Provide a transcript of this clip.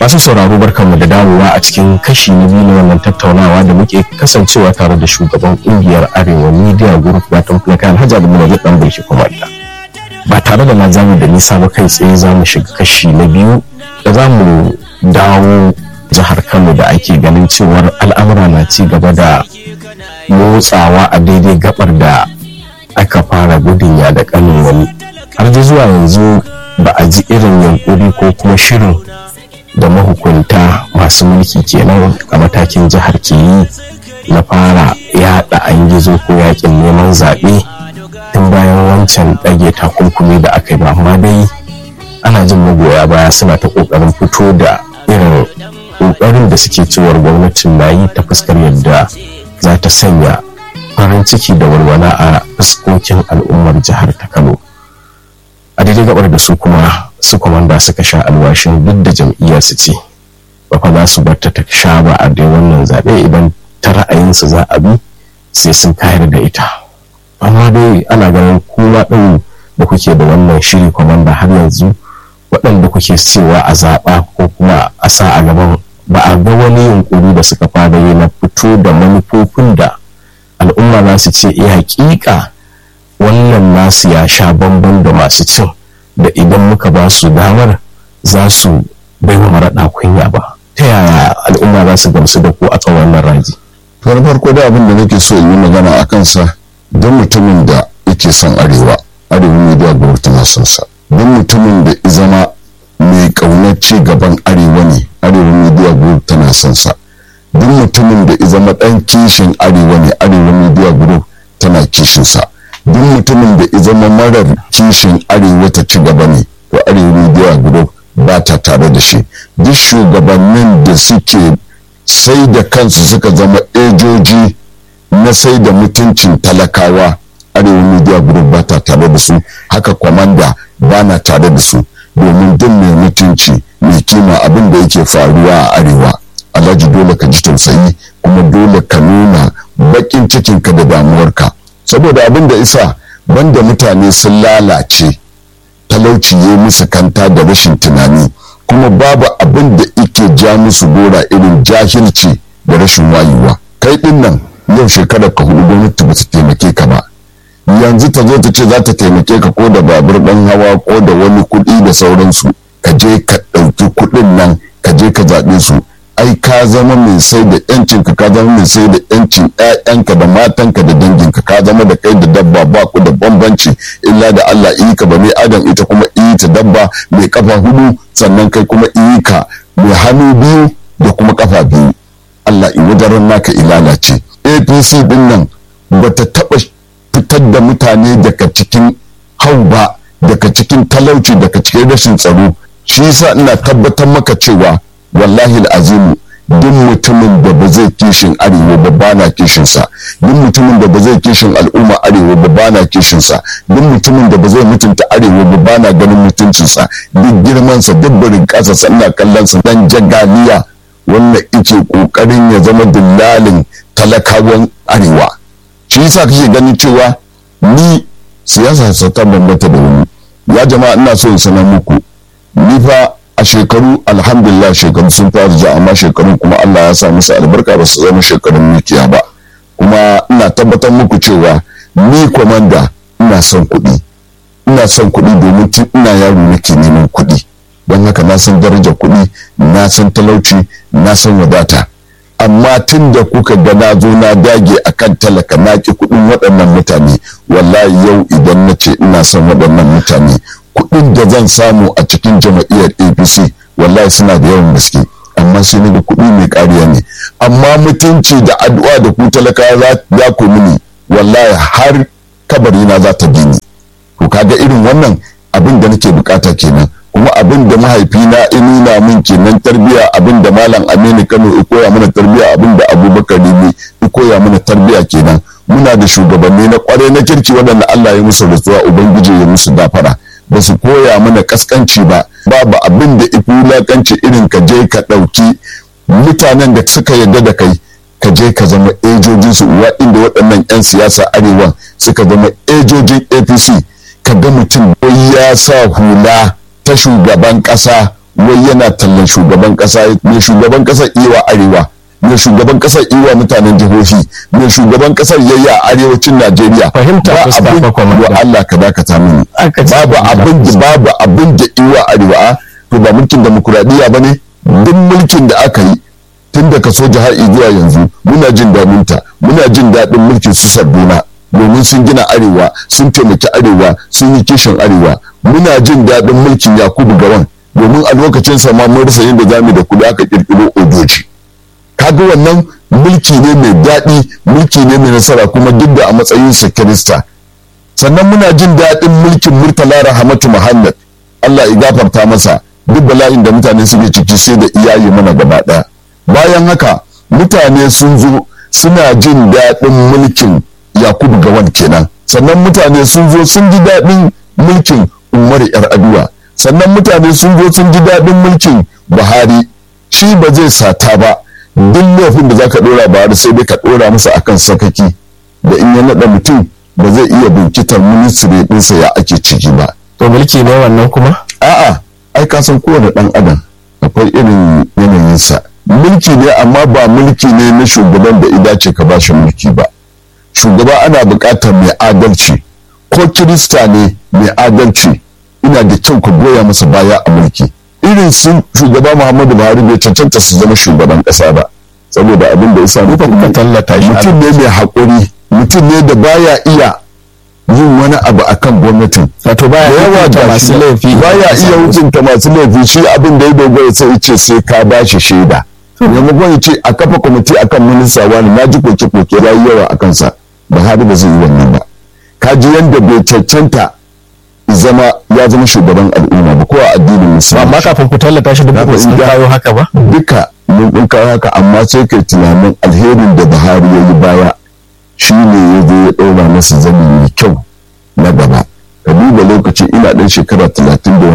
masu sauraro barkanmu da dawowa a cikin kashi na biyu na wannan tattaunawa da muke kasancewa tare da shugaban kungiyar arewa media group watan fulaka alhaji abu da dan bulki kuma ba tare da na zamu da nisa ba kai tsaye za mu shiga kashi na biyu da za mu dawo jihar kano da ake ganin cewar al'amura na ci gaba da motsawa a daidai gabar da aka fara gudun ya da kanin wani har da zuwa yanzu ba a ji irin yankuri ko kuma shirin da mahukunta masu mulki kenan a matakin jihar ke yi na fara yaɗa an gizo ko yakin neman zaɓe tun bayan wancan ɗage takunkumi da aka yi ba amma dai ana jin magoya baya suna ta ƙoƙarin fito da irin ƙoƙarin da suke cewar gwamnatin na yi ta fuskar yadda za ta sanya farin ciki da walwala a fuskokin al'ummar jihar ta kano a daidai gabar da su kuma su kwamanda suka sha alwashin duk da jam'iyyar su ce ba fa za su bar ta ta sha ba a dai wannan zaɓe idan ta ra'ayinsu za a bi sai sun kayar da ita amma dai ana ganin kuma ɗin da kuke da wannan shiri kwamanda har yanzu waɗanda kuke cewa a zaɓa ko kuma a sa a gaban ba a ga wani yunkuri da suka fara yi na fito da manufofin da al'umma za su ce eh hakika wannan nasu ya sha bamban da masu cin da idan muka ba su damar za su bai wa maraɗa kunya ba ta yaya al'umma za su gamsu da ku a tsawon wannan raji to farko da abin da nake so in yi magana a kansa don mutumin da yake son arewa arewa media group tana son sa don mutumin da zama mai ƙaunar ci gaban arewa ne arewa media group tana son sa duk mutumin da zama ɗan kishin arewa ne arewa media group tana kishin sa duk mutumin da zama marar kishin arewa ta ci gaba ne to arewa media group ba ta tare da shi duk shugabannin da suke sai da kansu suka zama ejoji na sai da mutuncin talakawa arewa media group ba ta tare da su haka kwamanda ba na tare da su domin duk mai mutunci mai kima abin da yake faruwa a arewa alhaji dole ka ji tausayi kuma dole ka nuna bakin cikinka da damuwarka saboda abin da isa banda mutane sun lalace talauci ya musu kanta da rashin tunani kuma babu abin da ike ja musu gora irin jahilci da rashin wayewa kai din nan yau shekarar ka hudu gwamnati ba su taimake ka ba yanzu ta zo ta ce za ta taimake ka ko da babur ɗan hawa ko da wani kuɗi da sauransu ka je ka ɗauki kuɗin nan ka je ka zaɓe su ai ka zama mai sai da yancin ka ka zama mai sai da yancin ƴaƴanka da matanka da danginka ka zama da kai da dabba ba ku da bambanci illa da Allah iyi ka bane adam ita kuma iyi ta dabba mai kafa hudu sannan kai kuma iyi ka mai hannu biyu da kuma kafa biyu Allah in wadaran naka ilala ce APC din nan bata taba fitar da mutane daga cikin hau ba daga cikin talauci daga cikin rashin tsaro shi yasa ina tabbatar maka cewa wallahi azimu duk mutumin da ba zai kishin arewa ba ba na kishinsa duk mutumin da ba zai kishin al'umma arewa ba ba na kishinsa duk mutumin da ba zai mutunta arewa ba ba na ganin mutuncinsa duk girmansa duk barin kasa sannan kallon sa dan jagaliya wanda yake kokarin ya zama dillalin talakawan arewa shi yasa kake ganin cewa ni siyasa sa ta bambanta da wani ya jama'a ina so in sanar muku ni fa a shekaru alhamdulillah shekaru sun fara ja amma shekaru kuma Allah ya sa musu albarka ba su zama shekarun mikiya ba kuma ina tabbatar muku cewa ni kwamanda ina son kuɗi ina son kuɗi domin tun ina yaro nake neman kuɗi don haka na san darajar kuɗi na san talauci na san wadata amma tun da kuka ga na zo na dage akan talaka na ki kuɗin waɗannan mutane wallahi yau idan na ce ina son waɗannan mutane kuɗin da zan samu a cikin jama'iyyar apc wallahi suna da yawan gaske amma sai da kuɗi mai ƙariya ne amma mutunci da addu'a da ku talaka za ku mini wallahi har kabari na za ta bi ni to kaga irin wannan abin da nake bukata kenan kuma abin da mahaifina ya nuna min kenan tarbiya abin da malam aminu kano ya koya mana tarbiya abin da abubakar ne ya koya mana tarbiya kenan muna da shugabanni na kwarai na kirki waɗanda allah ya musu rasuwa ubangiji ya musu gafara ba su koya mana kaskanci ba babu abin da ifi wulakanci irin ka je ka ɗauki mutanen da suka yarda da kai ka je ka zama ejojin su uwa inda waɗannan 'yan siyasa arewa suka zama ejojin apc ka ga mutum ya sa hula ta shugaban ƙasa wai yana tallan shugaban kasa ne shugaban kasar iwa arewa ne shugaban kasar iwa mutanen jihohi ne shugaban kasar yayi a arewacin najeriya Fahimta ba fuska abin fa kwamanda. wa Allah ka dakata mini Aka ce babu fahimta abin da babu abin da iwa arewa to ba mulkin demokuraɗiyya ba ne duk mulkin da aka yi tun da kaso jihar zuwa yanzu muna jin daɗin ta muna jin daɗin mulkin su sarduna domin sun gina arewa sun taimaki arewa sun yi kishin arewa muna jin daɗin mulkin yakubu gawan domin a lokacin sa ma mun rasa yadda zamu da kuɗi aka kirkiro odoji kaga wannan mulki ne mai daɗi mulki ne mai nasara kuma duk da a matsayinsa kirista sannan muna jin daɗin mulkin murtala rahamatu muhammad allah ya gafarta masa duk bala'in da mutane suke ciki sai da iyaye mana gaba ɗaya bayan haka mutane sun zo suna jin daɗin mulkin yakubu gawan kenan sannan mutane sun zo sun ji daɗin mulkin umaru yar aduwa sannan mutane sun zo sun ji daɗin mulkin buhari shi ba zai sata ba duk laifin da zaka ɗora buhari sai dai ka ɗora masa akan sakaki da in ya naɗa mutum ba zai iya bincitar ministry ɗinsa ya ake ciki ba to mulki ne wannan kuma a'a ai ka san kowane ɗan adam akwai irin yanayinsa mulki ne amma ba mulki ne na shugaban da ida ce ka bashi mulki ba shugaba ana buƙatar mai adalci ko kirista ne mai adalci ina da kyau ka goya masa baya a mulki irin su shugaba muhammadu buhari bai cancanta su zama shugaban ƙasa ba saboda abin da ya sa mutum ka tallata shi mutum ne mai haƙuri mutum ne da baya iya yin wani abu akan gwamnatin wato baya da yawa hukunta da masu laifi baya iya hukunta masu laifi shi abin da ya dogara sai ce sai ka ba shi shaida maimakon ya ce a kafa kwamiti akan minista wani na ji koke koke ya yi yawa a kansa buhari ba zai yi wannan ba ka ji yadda bai cancanta zama ya zama shugaban al'umma ba ko a addinin musulmi amma kafin ku tallata shi duk Na ba sun fahimta. kawo haka ba duka mun ɗin kawo haka amma sai kai tunanin alherin da buhari ya yi baya shi ne ya zo ya ɗaura masa zani mai kyau na gaba ka duba lokacin ina ɗan shekara talatin da wani